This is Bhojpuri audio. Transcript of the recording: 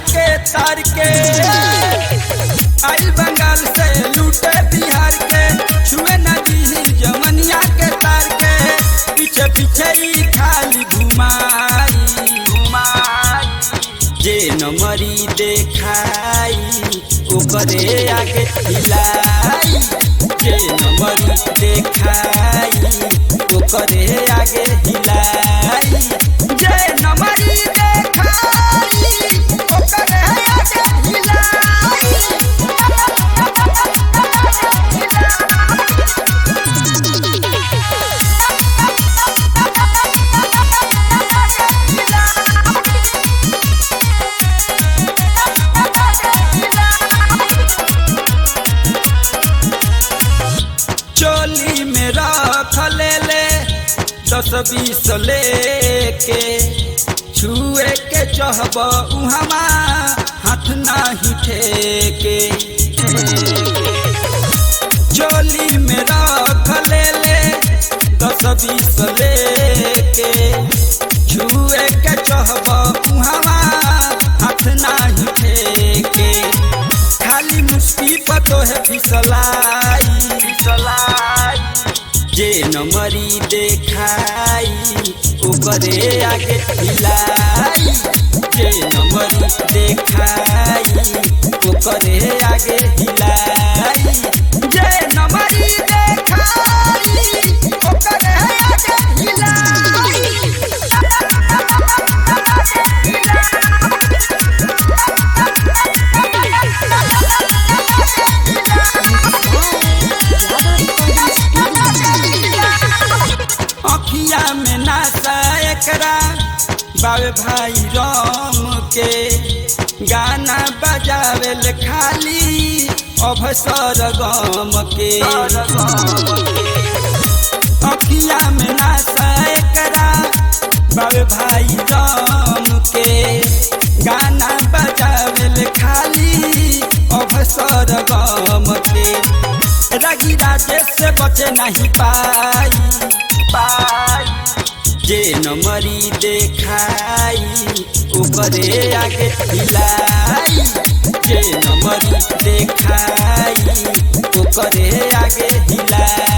के तार के आई बंगाल से लूटे बिहार के छुए नदी जमनिया के तार के पीछे पीछे ही खाली घुमाई घुमाई जे नमरी देखाई ओकरे आगे हिलाई जे नमरी देखाई ओकरे आगे हिलाई जे नमरी देखाई ओकरे आगे चोली में रख ले ले दस बीस लेके छुए के चहब उहमा हाथ नाही ठेके चोली में रख ले ले दस बीस लेके छुए के चहब उहमा हाथ नाही ठेके खाली मुश्किल पर तो है फिसलाई फिसलाई जे नमरी देखाई ओकरे आगे हिलाई जे नमरी देखाई ओकरे आगे हिलाई जे नमरी देखाई ओकरे आगे अखिया में नाचा एकरा बाबे भाई राम के गाना बजावे ले खाली अवसर गम के अखिया में नाचा एकरा बाबे भाई राम के गाना बजावे ले खाली अवसर गम के रगी राजेश से बचे नहीं पाई पाई जे नमरी देखाई ओकरे आगे हिलाई जे नमरी देखाई ओकरे आगे हिलाई